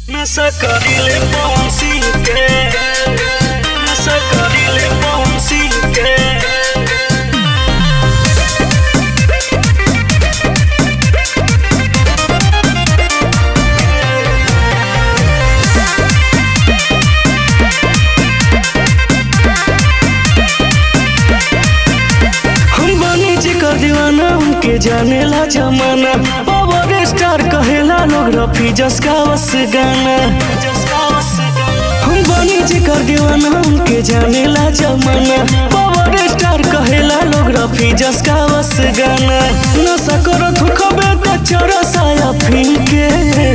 नशा करिले पहुंची के नशा करिले पहुंची के हम बनी जेकर दीवाना हमके जानेला जमाना पावर स्टार कहेला लोग रफी जसका वस गाना हम बनी जेकर दीवाना हमके जानेला जमाना पावर स्टार कहेला लोग रफी जसका वस गाना नशा करत हो खबे त चरसाया फिन के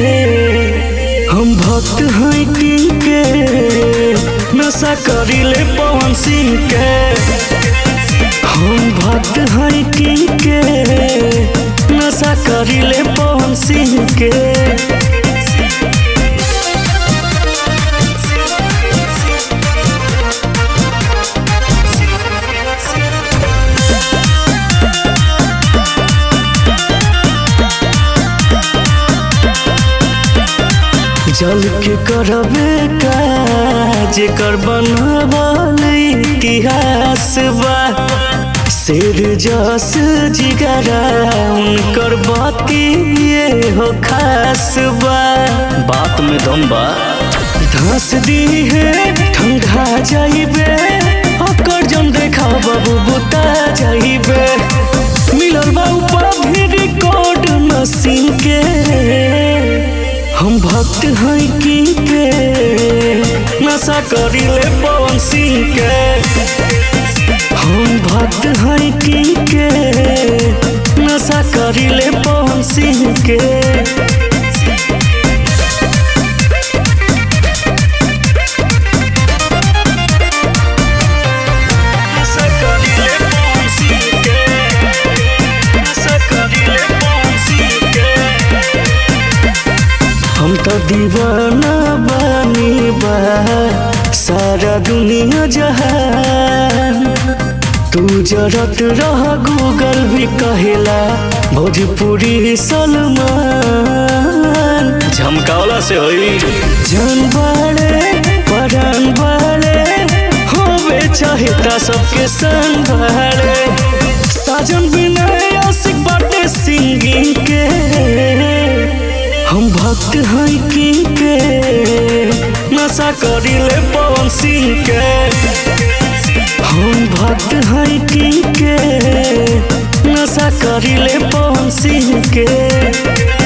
हम भक्त हैं किंग के नशा करिले पवन सिंह के हम भक्त हैं किंग के नशा करिले पवन सिंह के जल के करबे का जेकर बनबल इतिहास बा शेर जस जिगरा उनकर बाती ये हो खास बा बात में दम बा धस दी है ठंडा जाइबे ओकर जन देखा बाबू बुता जाइबे मिलल बा ऊपर भी रिकॉर्ड मशीन के हम भक्त हैं की के नशा करिले पवन सिंह के हम भक्त हैं की के नशा करिले पवन सिंह के नशा करिले पवन सिंह के नशा करिले पवन सिंह के हम तो दीवाना बानी बा सारा दुनिया जहान तू जरत रह गूगल भी कहेला भोजपुरी सलमान झमकावला से होई जान बाड़े परान बाड़े होवे चाहेता सबके संग बाड़े साजन बिना आशिक बाटे सिंगिंग के हम भक्त हैं की के नशा करिले पवन सिंह के हम भक्त हैं की के नशा करिले पवन सिंह के